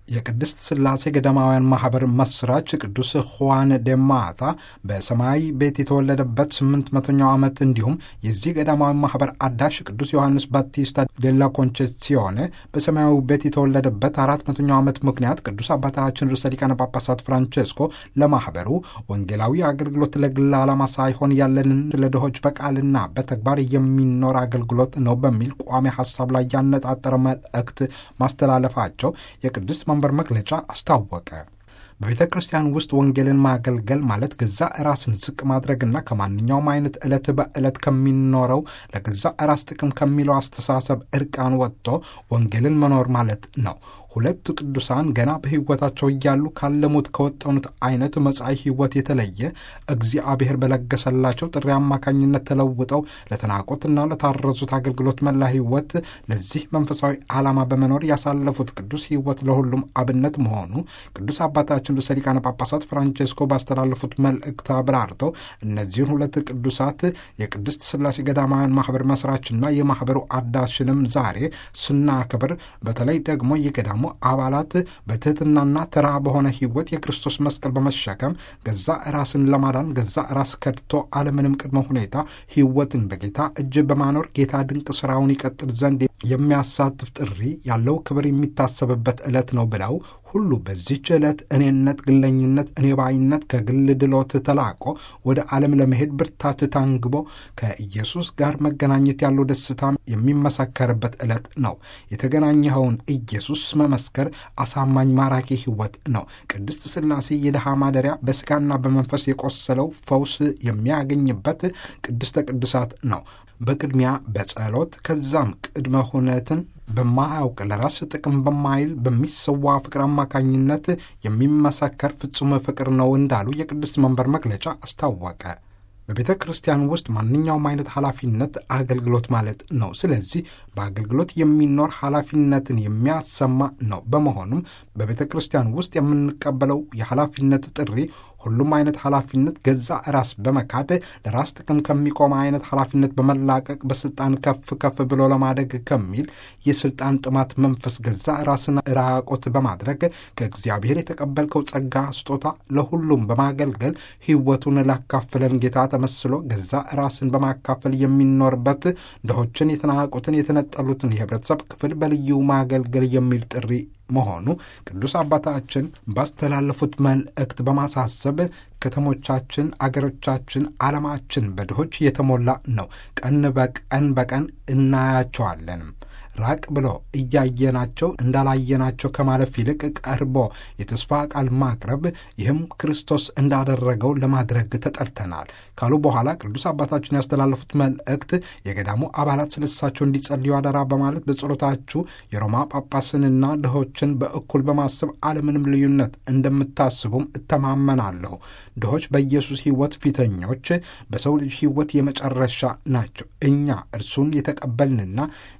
የቅድስት ሥላሴ ገዳማውያን ማኅበር መስራች ቅዱስ ሁዋን ደማታ በሰማያዊ ቤት የተወለደበት ስምንት መቶኛው ዓመት እንዲሁም የዚህ ገዳማዊ ማኅበር አዳሽ ቅዱስ ዮሐንስ ባቲስታ ዴላ ኮንቼሲዮኔ በሰማያዊ ቤት የተወለደበት አራት መቶኛው ዓመት ምክንያት ቅዱስ አባታችን ርዕሰ ሊቃነ ጳጳሳት ፍራንቼስኮ ለማኅበሩ ወንጌላዊ አገልግሎት ለግል ዓላማ ሳይሆን ያለንን ለድሆች በቃልና በተግባር የሚኖር አገልግሎት ነው በሚል ቋሚ ሐሳብ ላይ ያነጣጠረ መልእክት ማስተላለፋቸው የቅድስት መንበር መግለጫ አስታወቀ። በቤተ ክርስቲያን ውስጥ ወንጌልን ማገልገል ማለት ገዛ ራስን ዝቅ ማድረግና ከማንኛውም አይነት ዕለት በዕለት ከሚኖረው ለገዛ ራስ ጥቅም ከሚለው አስተሳሰብ እርቃን ወጥቶ ወንጌልን መኖር ማለት ነው። ሁለቱ ቅዱሳን ገና በሕይወታቸው እያሉ ካለሙት ከወጠኑት አይነት መጻኢ ሕይወት የተለየ እግዚአብሔር በለገሰላቸው ጥሪ አማካኝነት ተለውጠው ለተናቁትና ለታረዙት አገልግሎት መላ ሕይወት ለዚህ መንፈሳዊ ዓላማ በመኖር ያሳለፉት ቅዱስ ሕይወት ለሁሉም አብነት መሆኑ ቅዱስ አባታችን ርዕሰ ሊቃነ ጳጳሳት ፍራንቼስኮ ባስተላለፉት መልእክት አብራርተው እነዚህን ሁለት ቅዱሳት የቅድስት ሥላሴ ገዳማውያን ማኅበር መስራችና የማኅበሩ አዳሽንም ዛሬ ስናክብር በተለይ ደግሞ የገዳሙ አባላት በትህትናና ተራ በሆነ ሕይወት የክርስቶስ መስቀል በመሸከም ገዛ ራስን ለማዳን ገዛ ራስ ከድቶ አለምንም ቅድመ ሁኔታ ሕይወትን በጌታ እጅ በማኖር ጌታ ድንቅ ሥራውን ይቀጥል ዘንድ የሚያሳትፍ ጥሪ ያለው ክብር የሚታሰብበት ዕለት ነው ብለው ሁሉ በዚህች ዕለት እኔነት፣ ግለኝነት፣ እኔ ባይነት ከግል ድሎት ተላቆ ወደ ዓለም ለመሄድ ብርታት ታንግቦ ከኢየሱስ ጋር መገናኘት ያለው ደስታ የሚመሰከርበት ዕለት ነው። የተገናኘኸውን ኢየሱስ መመስከር አሳማኝ ማራኪ ሕይወት ነው። ቅድስት ሥላሴ የድሃ ማደሪያ በሥጋና በመንፈስ የቆሰለው ፈውስ የሚያገኝበት ቅድስተ ቅዱሳት ነው። በቅድሚያ በጸሎት ከዛም ቅድመ ሁነትን በማያውቅ ለራስ ጥቅም በማይል በሚሰዋ ፍቅር አማካኝነት የሚመሰከር ፍጹም ፍቅር ነው እንዳሉ የቅድስት መንበር መግለጫ አስታወቀ። በቤተ ክርስቲያን ውስጥ ማንኛውም አይነት ኃላፊነት አገልግሎት ማለት ነው። ስለዚህ በአገልግሎት የሚኖር ኃላፊነትን የሚያሰማ ነው። በመሆኑም በቤተ ክርስቲያን ውስጥ የምንቀበለው የኃላፊነት ጥሪ ሁሉም አይነት ኃላፊነት ገዛ ራስ በመካድ ለራስ ጥቅም ከሚቆም አይነት ኃላፊነት በመላቀቅ በስልጣን ከፍ ከፍ ብሎ ለማደግ ከሚል የስልጣን ጥማት መንፈስ ገዛ ራስን ራቆት በማድረግ ከእግዚአብሔር የተቀበልከው ጸጋ ስጦታ ለሁሉም በማገልገል ሕይወቱን ላካፍለን ጌታ ተመስሎ ገዛ ራስን በማካፈል የሚኖርበት ድሆችን፣ የተናቁትን፣ የተነጠሉትን የህብረተሰብ ክፍል በልዩ ማገልገል የሚል ጥሪ መሆኑ ቅዱስ አባታችን ባስተላለፉት መልእክት በማሳሰብ ከተሞቻችን፣ አገሮቻችን፣ ዓለማችን በድሆች የተሞላ ነው። ቀን በቀን በቀን እናያቸዋለንም ራቅ ብሎ እያየናቸው እንዳላየናቸው ከማለፍ ይልቅ ቀርቦ የተስፋ ቃል ማቅረብ ይህም ክርስቶስ እንዳደረገው ለማድረግ ተጠርተናል ካሉ በኋላ ቅዱስ አባታችን ያስተላለፉት መልእክት የገዳሙ አባላት ስለሳቸው እንዲጸልዩ አደራ በማለት በጸሎታችሁ የሮማ ጳጳስንና ድሆችን በእኩል በማሰብ አለምንም ልዩነት እንደምታስቡም እተማመናለሁ። ድሆች በኢየሱስ ሕይወት ፊተኞች፣ በሰው ልጅ ሕይወት የመጨረሻ ናቸው። እኛ እርሱን የተቀበልንና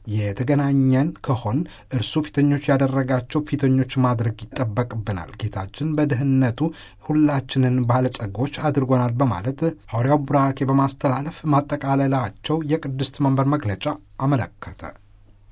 የተገናኘን ከሆን እርሱ ፊተኞች ያደረጋቸው ፊተኞች ማድረግ ይጠበቅብናል። ጌታችን በድህነቱ ሁላችንን ባለጸጎች አድርጎናል በማለት ሐዋርያው ቡራኬ በማስተላለፍ ማጠቃለላቸው የቅድስት መንበር መግለጫ አመለከተ።